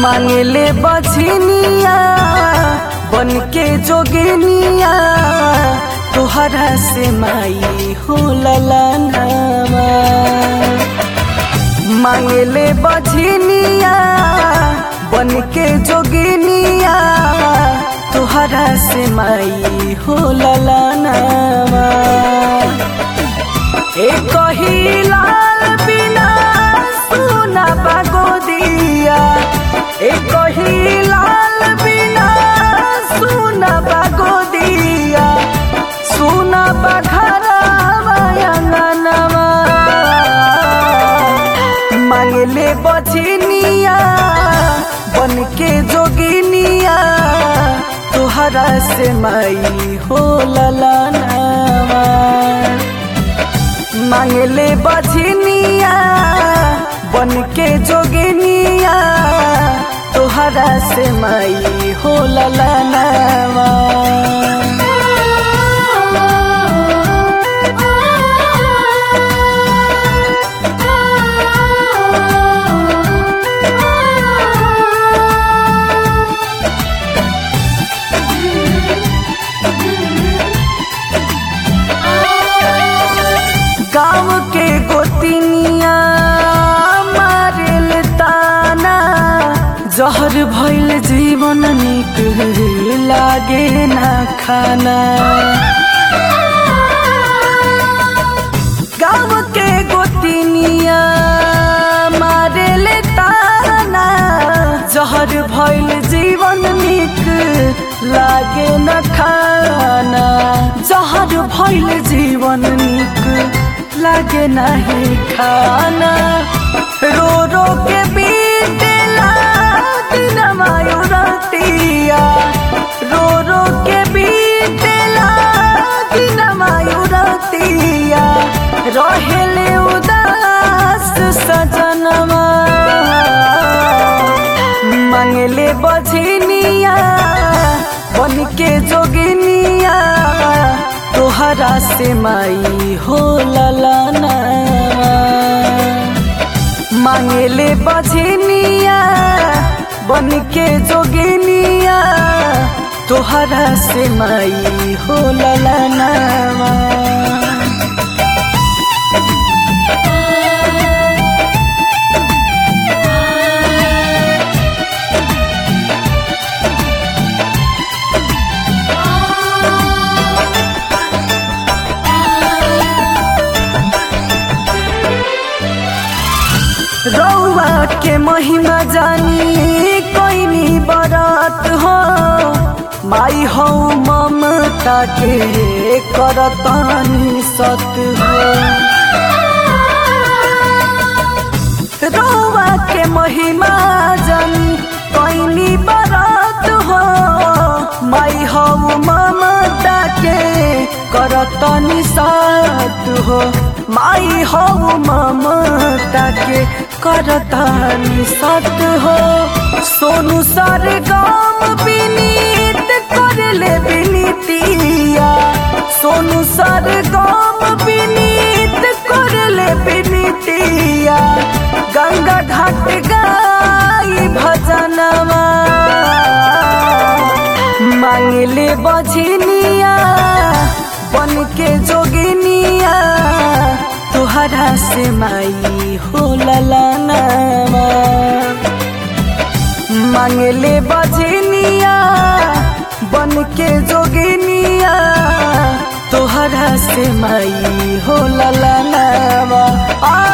मांगले बछनिया बन के जोगिनिया तोहरा से माई हो ललनावा मांगले बछनिया बन के जोगिनिया तोहरा से माई हो ललनावा एक ही लाल बिना सुना बागो दिया एक ही लाल बिना सुना बागो दिया सुना बघरवा अंगनवा मांगले बछनिया बन के जोगिनिया तोहरा से माई हो ललनावा मांगले बछनिया बन के जोगिनिया तोहरा से माई हो ललनावा गाँव के गोतिनिया मारेल ताना जहर भइल जीवन निक लागे ना खाना गाँव के गोतिनिया मारेल ताना जहर भइल जीवन निक लागे न खाना जहर भइल जीवन निक लागे नहीं खाना रो रो के बीतेला दिन मायू रतिया रो रो के बीतेला दिन मायू रतिया रहेले उदास सजनवा मांगले बझनिया बन के जोगिनिया तोहरा से माई हो ललना मांगले बझनिया बन के जोगिनिया तोहरा से माई हो ललना रौआ के महिमा जानी कोइनी बरात हो माई हो ममता के करतानी सत हो रौआ के महिमा जानी कोइनी बरात हो माई हो ममता के करतानी सत हो माई हो ममता के करतानी सत हो सोनू सर गाम विनीत कर ले विनीतिया सोनू सर गाम विनीत कर ले विनीतिया गंगा घाट गाई भजनवा मांगले बझनिया बन के जोगिनिया तोहरा से माई हो ललनावा मांगले बझनिया बन के जोगिनिया तोहरा से माई हो ललनावा आ